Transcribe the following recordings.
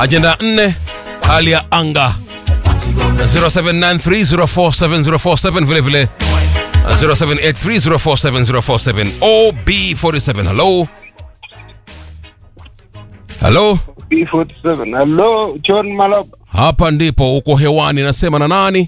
Ajenda nne, hali ya anga 0793047047 vile vile 0783047047 OB47. Hello, hello, B47. Hello, John Maloba. hapa ndipo uko hewani, nasema na nani?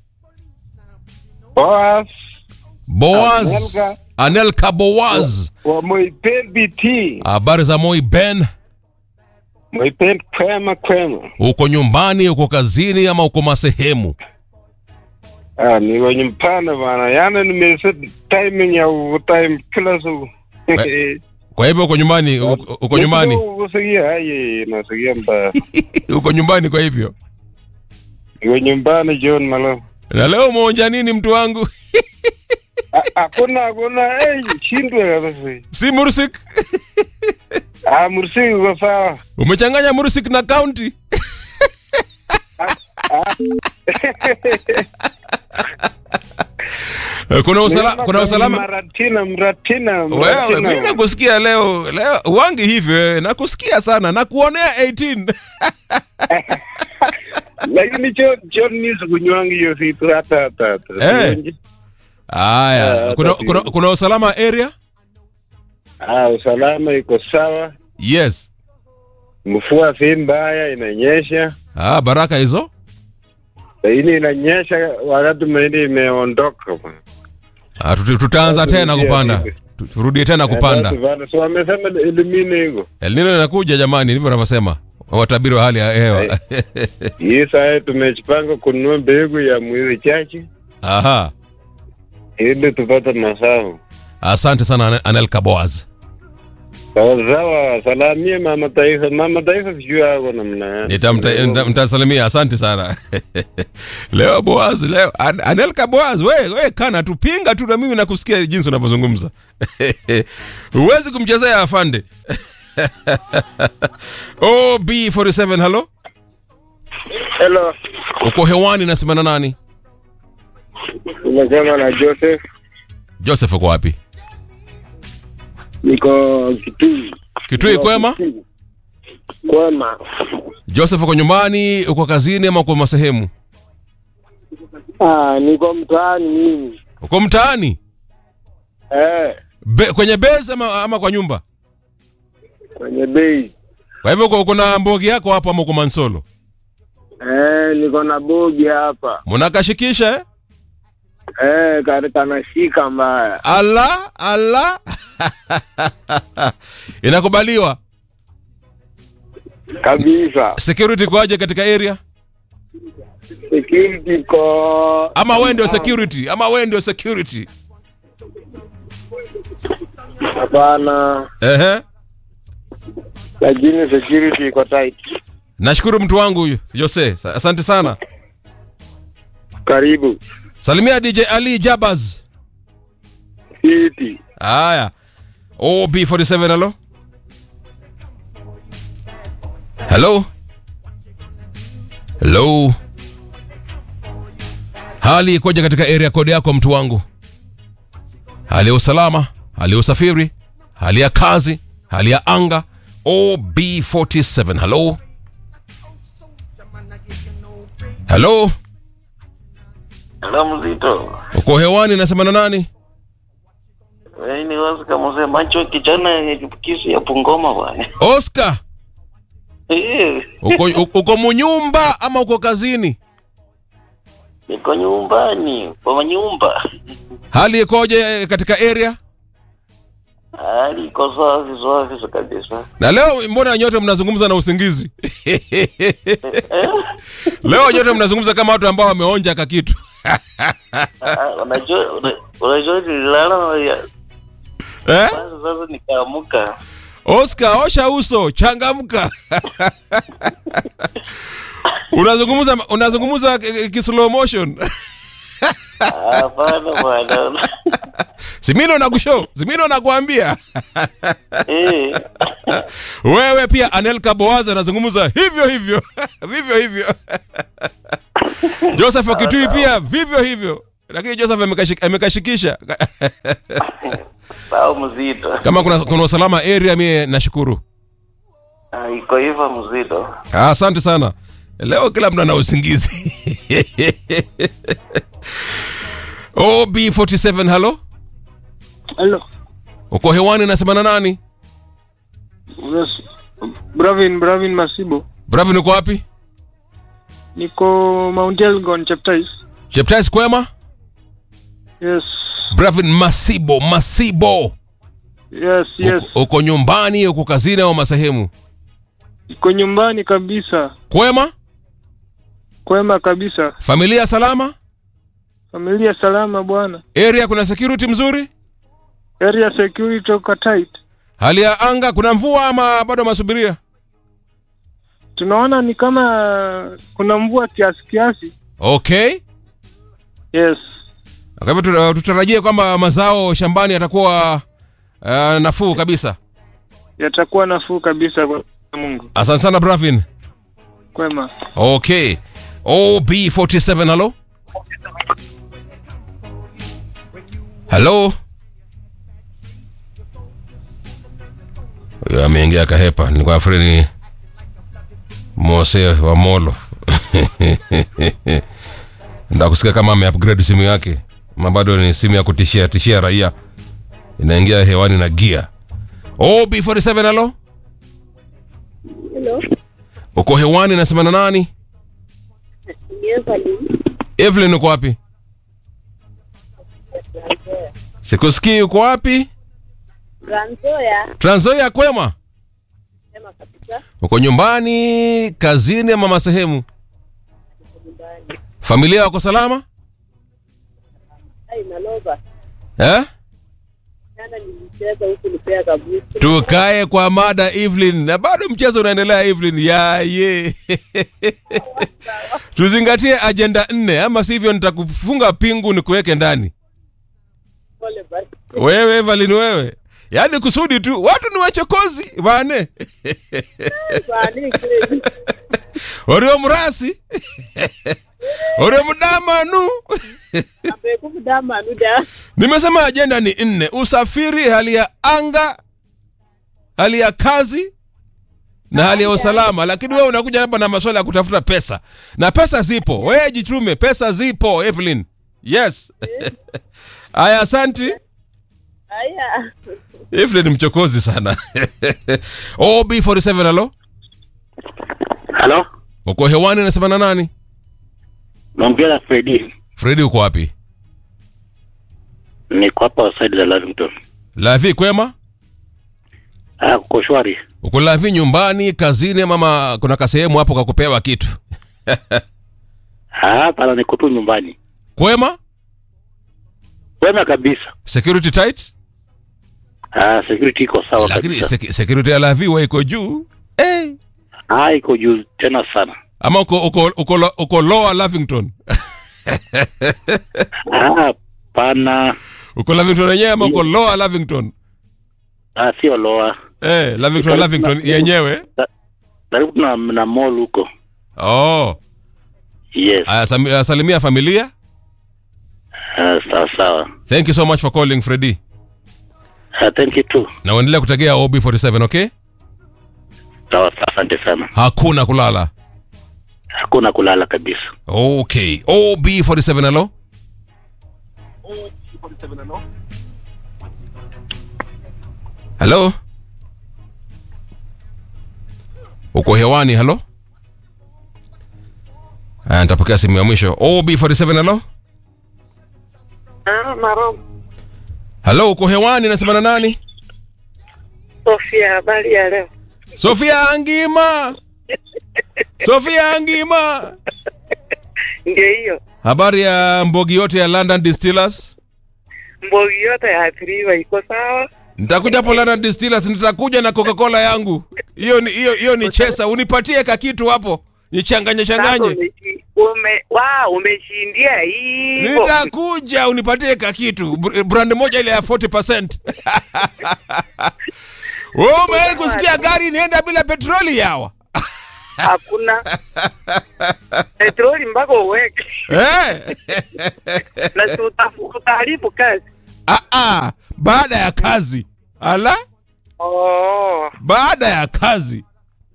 Boss Boaz Anelka. Anelka Boaz. wa Moipel BT. Habari za Moi Ben, Moipel kwema kwema. uko nyumbani, uko kazini ama uko masehemu? Ah, ni wenye mpana bana. Yaani nimeset timing ya time kila siku. Kwa hivyo uko nyumbani, uko uko nyumbani, Usikia aye, nasikia mbaya. uko nyumbani. Kwa hivyo Niko nyumbani John Maloba. na leo umeonja nini, mtu wangu? Ah, Hakuna hakuna eh shindwe kabisa. si mursik? Ah, mursi uko sawa. Umechanganya mursik na county? Eh, kuna usala, kuna usalama Maratina, mratina, wewe, mratina. mimi nakusikia leo leo wangi hivyo, eh, nakusikia sana, nakuonea 18 lakini John John ni sikunywangi hiyo vitu hata hata hata. Eh. Sionji. Haya, Ah, kuna, tatizo. kuna, kuna usalama area? Ah, usalama iko sawa, Yes. mvua si mbaya, inanyesha Ah, baraka hizo. lakini inanyesha wakati mahindi imeondoka bwana. Ah, tuti- tutaanza Sasa tena turudie kupanda, hivi. Tu- turudie tena kupanda. Eh, basi, So wamesema elimine hiko El Nino inakuja jamani, ndivyo wanavyosema watabiri wa hali ya hewa. hii saa tumejipanga kununua mbegu ya mwezi chache Aha, ili tupate mazao asante sana Ane- Anelka Boaz. sawa sawa. Salamie mama taifa, mama taifa sijui ako namna gani. Nitamta- nita- Nitasalimia, asante sana leo Boaz, leo An- Anelka Boaz, we, we kana tupinga tu na mimi nakusikia jinsi unavyozungumza huwezi kumchezea afande OB47, halo, Hello, uko hewani, nasema na nani? unasema na Joseph, Joseph, uko wapi? niko Kitui. Kitui, kwema? Kwema. Joseph, uko nyumbani, uko kazini ama uko masehemu? Ah, niko mtaani mimi. Uko mtaani Eh, Be, kwenye base ama, ama kwa nyumba? kwenye bei. Kwa hivyo uko- uko na mbogi yako hapo ama uko Mansolo? Eh, niko na bogi hapa. Mnakashikisha eh? Eh, kari kanashika mbaya. Ala ala inakubaliwa. Kabisa. Security kwaje katika area? Security ko Ama wewe ndio security? Ama wewe ndio security? hapana, Ehe. lakini security iko tight. Nashukuru mtu wangu huyu Jose, Sa- asante sana. Karibu. Salimia DJ Ali Jabaz. City. Haya. OB47 halo. Hello. Hello. Hali ikoje katika area code yako mtu wangu? Hali ya usalama, hali ya usafiri, hali ya kazi, hali ya anga. OB47 hello. Hello. Hello mzito. Uko hewani nasema na nani? Wewe ni wazi kama mzee macho kijana yenye kisi ya Pungoma bwana. Oscar, Eh, uko, uko munyumba ama uko kazini? niko nyumbani kwa nyumba. Hali ikoje eh, katika area? Hali iko safi safi kabisa. Na leo mbona nyote mnazungumza na usingizi? leo nyote mnazungumza kama watu ambao wameonja kakitu. Ah, Unajua una- unajua nililala ya eh? sasa sasa nikaamuka. Oscar, osha uso, changamka. unazungumza unazungumza eh, ki slow motion. Ah, Hapana bwana. Simino nakushow, Simino nakuambia. Eh. Wewe pia Anelka Boaz anazungumza hivyo hivyo. vivyo hivyo. Joseph Okitui pia vivyo hivyo. Lakini Joseph amekashik- amekashikisha. Sawa mzito. Kama kuna, kuna usalama area mie nashukuru. Ah, iko hivyo mzito. Ah, Asante sana. Leo kila mtu ana usingizi. OB47 halo. Hello. Uko hewani nasema na nani? Yes. Bravin, Bravin Masibo. Bravin uko wapi? Niko Mount Elgon, Cheptais. Cheptais kwema? Yes. Bravin Masibo, Masibo. Yes, yes. Uko, uko nyumbani, uko kazini au masehemu? Iko nyumbani kabisa. Kwema? Kwema kabisa. Familia salama? Familia salama bwana. Area kuna security mzuri? Area security uko tight. Hali ya anga kuna mvua ama bado masubiria? Tunaona ni kama kuna mvua kiasi kiasi. Okay. Yes. Kwa hivyo tuta- tutarajie kwamba mazao shambani yatakuwa uh, nafuu kabisa. Yatakuwa nafuu kabisa kwa Mungu. Asante sana Bravin. Kwema. Okay. OB47 halo. Halo. Huyo ameingia kahepa. Nilikuwa nafikiri ni Mose wa Molo. Ndio kusikia kama ameupgrade simu yake. Ama bado ni simu ya kutishia tishia raia. Inaingia hewani na gia. OB47 halo. Hello. Uko hewani nasema na nani? Evelyn. Evelyn uko wapi? Sikusikii uko wapi? Ranzoya. Trans Nzoia kwema? Sema kabisa. Uko nyumbani, kazini ama masehemu? Nyumbani. Familia wako salama? Ai naloba. Eh? Jana nilicheza huku nipea kabisa. Tukae kwa mada Evelyn. Na bado mchezo unaendelea Evelyn. Ya ye. Tuzingatie ajenda nne ama sivyo nitakufunga pingu nikuweke ndani. Pole basi. Wewe Evelyn wewe. Yaani kusudi tu watu ni wachokozi bane. Bani kweli. Orio mrasi. Orio mdamanu. Abe kumdama nuda. Nimesema ajenda ni nne: usafiri, hali ya anga, hali ya kazi na hali ya usalama. Lakini wewe unakuja hapa na maswala ya kutafuta pesa, na pesa zipo. Wewe jitume, pesa zipo Evelyn. Yes. Aya, asanti. Aya. Evelyn mchokozi sana. OB47 halo. Halo, Uko hewani nasema na nani? naongea na Fredi. Fredi uko wapi? Niko hapa side za Lavington. Lavi kwema? Ah, kuko shwari. Uko Lavi nyumbani, kazini ama ma- kuna kasehemu hapo kakupewa kitu? Ah, pala niko tu nyumbani. Kwema? Wema kabisa. Security tight? Ah, security iko sawa lakini kabisa. sek- security ya Lavi wa iko juu eh. Ah, iko juu tena sana. ama uko, uko, uko, lo- uko lower Lavington Ah, pana. uko Lavington yenyewe ama uko lower Lavington Ah, sio loa. eh, Lavington Lavington yenyewe Karibu na, na mall huko. oh. Yes. Aya, sami- aya, salimia familia Ah, sawa sawa. thank you so much for calling Freddy Ah, thank you too. na uendelea kutegea OB47 okay Sawa sawa, asante sana. hakuna kulala Hakuna kulala kabisa. okay OB47 halo halo uko hewani halo Aya, nitapokea simu ya mwisho OB47 halo Ah, maro. halo uko hewani nasema na nani Sofia, habari ya leo. Sofia Angima Sofia Angima Ndio hiyo. habari ya mbogi yote ya London Distillers Mbogi yote yaathiriwa iko sawa. nitakuja hapo London Distillers nitakuja na Coca-Cola yangu hiyo ni hiyo hiyo ni chesa unipatie kakitu hapo nichanganye Sasa changanye umeshi- Ume, wa umeshindia hivyo. nitakuja unipatie kakitu Br- brand moja ile ya 40% wewe umewahi kusikia gari inaenda bila petroli yawa Hakuna petroli mpaka uweke eh na si utafu- utaharibu kazi. ah ah baada ya kazi ala Oh, baada ya kazi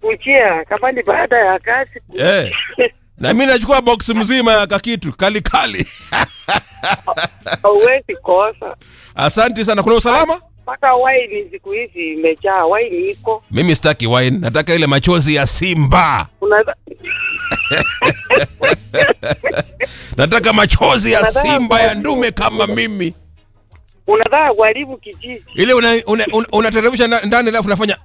kujia kama ni baada ya kazi. Eh. Na mimi nachukua box mzima ya kakitu kali kali. Hauwezi kosa. Asante sana. Kuna usalama? Mpaka waini siku hizi imejaa, waini iko. Mimi sitaki wine, nataka ile machozi ya simba. Unaweza Nataka machozi ya Nataka simba ya machozi. ndume kama mimi. unataka kuharibu kijiji. Ile unateremsha una, una, unateremsha nda- ndani alafu unafanya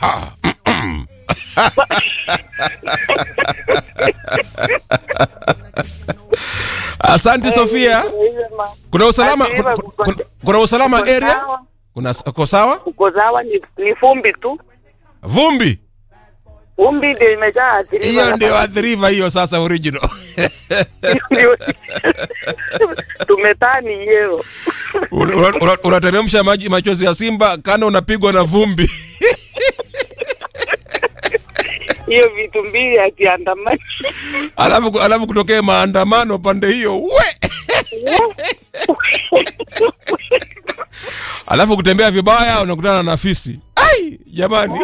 Asante Sofia. Kuna usalama Ati kuna, hivyo kuko- kuna, kuna usalama Uko area? sawa? Kuna uko sawa? Uko sawa, ni, ni fumbi tu. Vumbi. Fumbi ndio imejaa athiriwa Hiyo hapa. ndio adhiriva hiyo sasa original. Ndio- tumetani hiyo Una- una- una- Unateremsha maji machozi ya simba kana unapigwa na vumbi. hiyo vitu mbili akiandamani alafu alafu kutokea maandamano pande hiyo we alafu kutembea vibaya unakutana na fisi ai jamani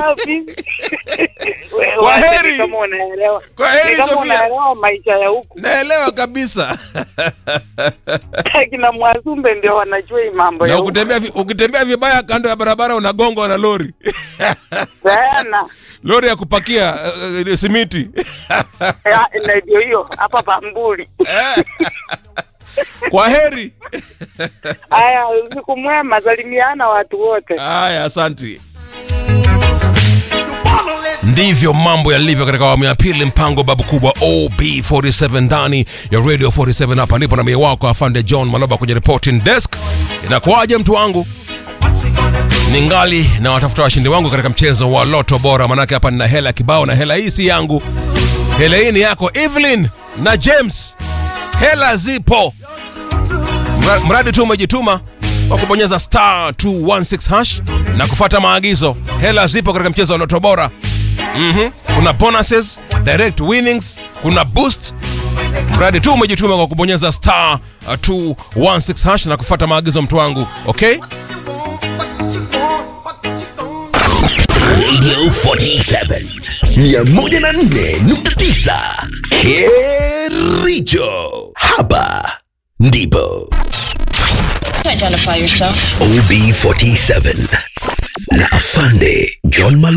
Kwaheri. kama unaelewa Kwaheri, Ni kama Sofia. unaelewa maisha ya huku naelewa kabisa kina mwazumbe ndio wanajua hii mambo ya na huku ukitembea vi- ukitembea vibaya kando ya barabara unagongwa na lori sana lori ya kupakia uh, simiti Ya, na ndio hiyo hapa pambuli kwa heri haya usiku mwema salimiana watu wote haya asanti ndivyo mambo yalivyo katika awamu ya pili mpango babu kubwa ob47 ndani ya radio 47 hapa ndipo na mie wako afande john maloba kwenye reporting desk inakuwaje mtu wangu ningali na watafuta washindi wangu katika mchezo wa loto bora manake hapa nina hela kibao na hela hii si yangu hela hii ni yako evelyn na james hela zipo Mra- mradi tu umejituma kwa kubonyeza star 216 hash na kufuata maagizo hela zipo katika mchezo wa loto bora mm kuna bonuses direct winnings kuna boost mradi tu umejituma kwa kubonyeza star uh, 216 hash na kufuata maagizo mtu wangu okay Radio 47 104.9 Kericho. Hapa ndipo Identify yourself. OB47 na Afande John Malo